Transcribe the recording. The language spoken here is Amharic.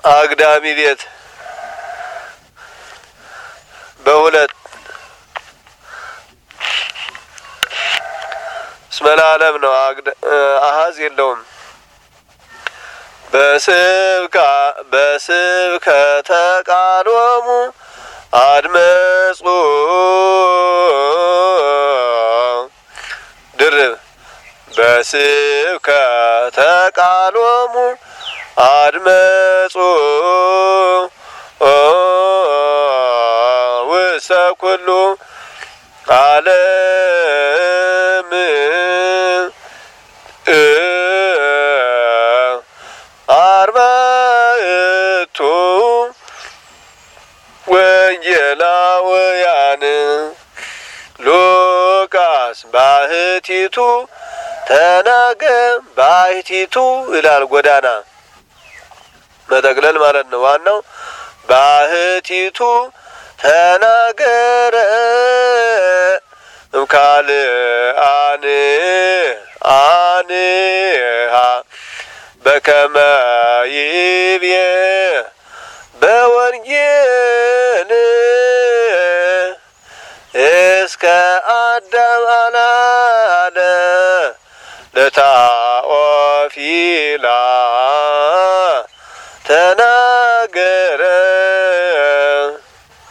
አግዳሚ ቤት በሁለት እስመ ለዓለም ነው። አሀዝ የለውም። በስብካ በስብከተ ቃሎሙ አድመጹ ድርብ በስብከተ ቃሎሙ አድመጹ ውስተ ኩሉ ዓለም አርባዕቱ ወንጌላውያን ሉቃስ ባህቲቱ ተናገ ባህቲቱ ይላል። ጎዳና መጠቅለል ማለት ነው። ዋናው ባህቲቱ ተናገረ እምካል አን አንሃ በከመ ይቤ በወንጌል እስከ አዳም አላለ ለታኦፊላ ተናገረ